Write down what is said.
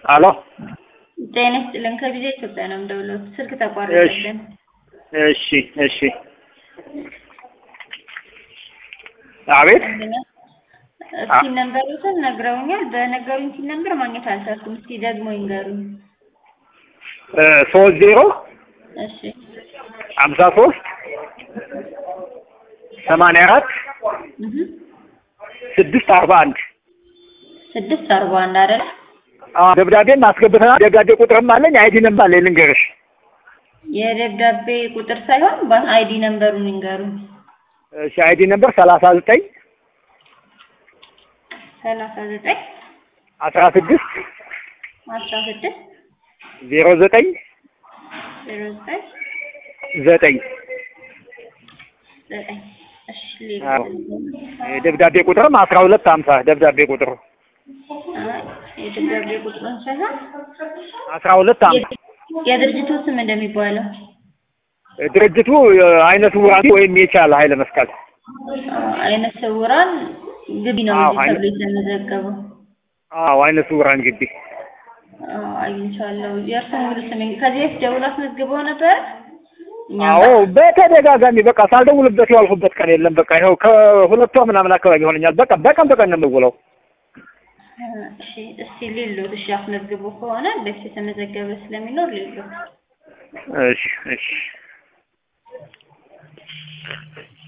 አሎ ጤና ይስጥልን። ከጊዜ ኢትዮጵያ ነው የምደውለው። ስልክ ተቋረጠብን። እሺ እሺ አቤት እስኪ ነንበሩትን ነግረውኛል። በነገሩኝ ሲል ነንበር ማግኘት አልቻልኩም። እስኪ ደግሞ ይንገሩኝ። እ ሶስት ዜሮ እሺ ሀምሳ ሶስት ሰማንያ አራት እህ ስድስት አርባ አንድ ስድስት አርባ አንድ አይደል? ደብዳቤም አስገብተናል። ደብዳቤ ቁጥርም አለኝ አይዲንም አለኝ ልንገርሽ። የደብዳቤ ቁጥር ሳይሆን በአይዲ ነንበሩን ይንገሩኝ። እሺ አይዲ ነበር ሰላሳ ዘጠኝ ሰላሳ ዘጠኝ አስራ ስድስት አስራ ስድስት ዜሮ ዘጠኝ ዜሮ ዘጠኝ ዘጠኝ ዘጠኝ እሺ ሌላ አዎ። የደብዳቤ ቁጥርም አስራ ሁለት ሀምሳ ደብዳቤ ቁጥሩ አይ፣ የደብዳቤ ቁጥሩን ሳይሆን አስራ ሁለት ሀምሳ የድርጅቱ ስም እንደሚባለው ድርጅቱ አይነ ስውራን ወይም የቻለ ኃይለ መስቀል አይነ ስውራን ግቢ ነው አዎ፣ እንጂ አይነ- ተብሎ የተመዘገበው። አዎ አይነ ስውራን ግቢ አዎ፣ አግኝቻለሁ። የእርስዎን ሙሉ ስም ከዚህ በፊት ደውሎ አስመዝግበው ነበር? እኛ አዎ ጋር? በተደጋጋሚ በቃ ሳልደውልበት ያልኩበት ቀን የለም። በቃ ይኸው ከሁለት ወር ምናምን አካባቢ ይሆነኛል። በቃ በቀን በቀን ነው የምውለው። እሺ፣ እስቲ ሌሎት እሺ፣ አስመዝግቦ ከሆነ በፊት የተመዘገበ ስለሚኖር ሌሎት እሺ እሺ